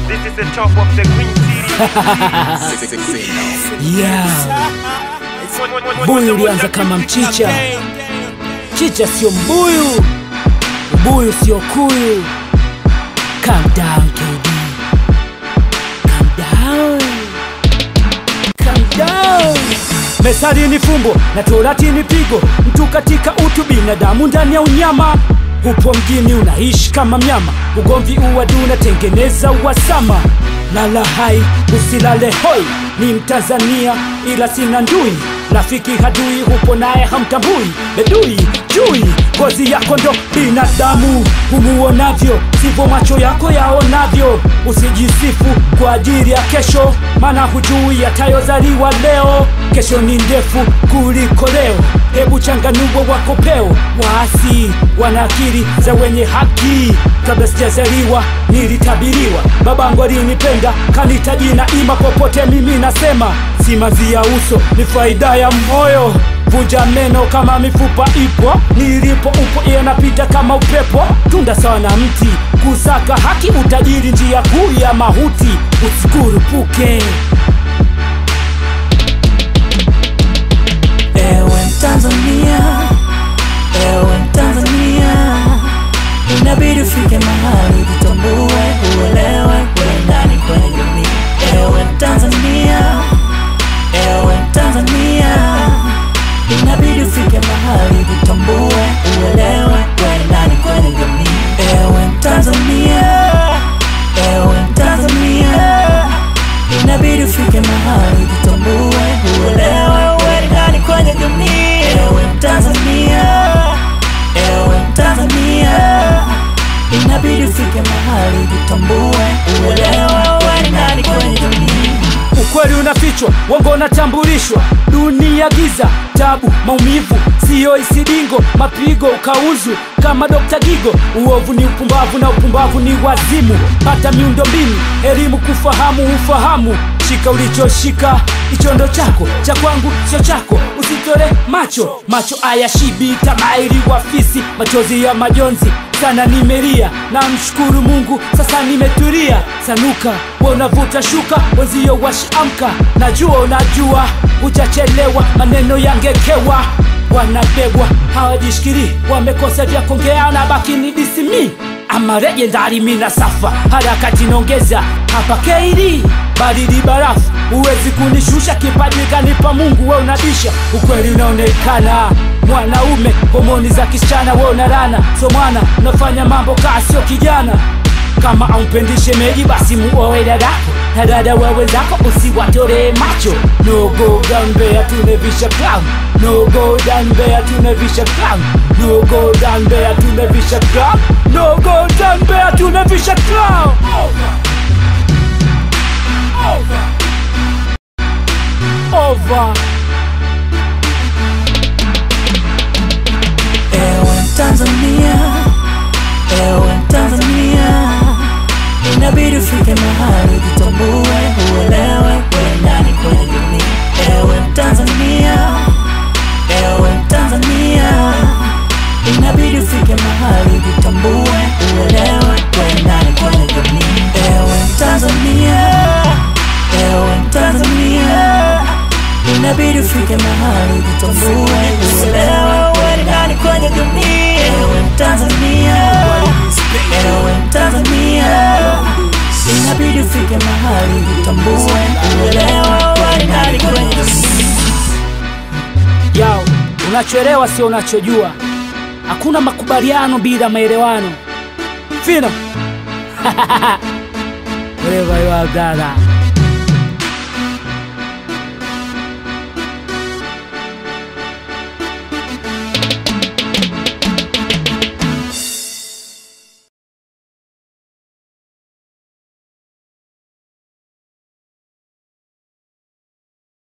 This is the top of the Green City. Yeah. Mbuyu ulianza kama mchicha, chicha sio mbuyu, mbuyu sio kuyu. Calm down KD, calm down, calm down. Methali ni fumbo na torati ni pigo, mtu katika utu, binadamu ndani ya unyama. Upo mjini unaishi kama mnyama, ugomvi uwadu unatengeneza uhasama. Lala hai usilale hoi, ni Mtanzania ila sina ndui rafiki hadui hupo naye hamtambui bedui chui ngozi yako ndo binadamu humuonavyo sivyo macho yako yaonavyo usijisifu kwa ajili ya kesho maana hujui yatayozaliwa leo kesho ni ndefu kuliko leo hebu changanua wako peo waasi wana akili za wenye haki kabla sijazaliwa nilitabiriwa babangu alinipenda kanita jina ima popote mimi nasema simanzi ya uso ni faida ya moyo vunja meno kama mifupa ipo nilipo upo yanapita kama upepo tunda sawa na mti kusaka haki utajiri njia kuu ya mahuti usikurupuke Ewe Mtanzania, ewe Mtanzania, inabidi ufike mahali jitambue, uelewe kule ndani kwenye jamii. Ewe Mtanzania, ewe Mtanzania, inabidi ufike mahali jitambue, uelewe kule ndani kwenye jamii. Ewe Mtanzania, ewe Mtanzania, inabidi ufike mahali jitambue, uelewe uwe ndani kwenye jamii. Ewe Mtanzania, ewe Mtanzania, inabidi ufike mahali jitambue, uelewe uwe ndani kwenye jamii. ukweli unafichwa wongo unatambulishwa dunia giza tabu maumivu siyo isidingo mapigo ukauzu kama dokta gigo uovu ni upumbavu na upumbavu ni wazimu pata miundo mbinu elimu kufahamu ufahamu shika ulichoshika ichondo chako cha kwangu sio chako usitore macho macho aya shibi tamairi wafisi machozi ya majonzi sana nimelia na mshukuru mungu sasa nimetulia sanuka wanavuta shuka wenzio washamka najua unajua hujachelewa maneno yangekewa wanabebwa hawajishikiri wamekosa vya kuongea na baki ni disimi ama legendari mina safa harakati nongeza hapa keiri baridi barafu huwezi kunishusha kipaji kanipa mungu we unabisha ukweli unaonekana mwanaume homoni za kisichana we unarana so mwana unafanya mambo kaa sio kijana kama aumpendishe meji basi muowe dadako na dada wewe zako usiwatore macho no go down there tunevisha clown no go down there tunevisha clown no go down there tunevisha clown no go down there tunevisha clown over Ewe Mtanzania, ewe Mtanzania, inabidi ufike mahali jitambue, uelewe kule ndani kwenye jamii. Ewe Mtanzania, ewe Mtanzania, inabidi ufike mahali jitambue, uelewe kule ndani kwenye jamii. Ewe Mtanzania, ewe Mtanzania, inabidi ufike mahali jitambue, uelewe uwe ndani kwenye jamii. Ewe Mtanzania, ewe Mtanzania, inabidi ufike mahali jitambue, uelewe uwe ndani kwenye jamii. yao unachoelewa sio unachojua hakuna makubaliano bila maelewano fino wherever you are brother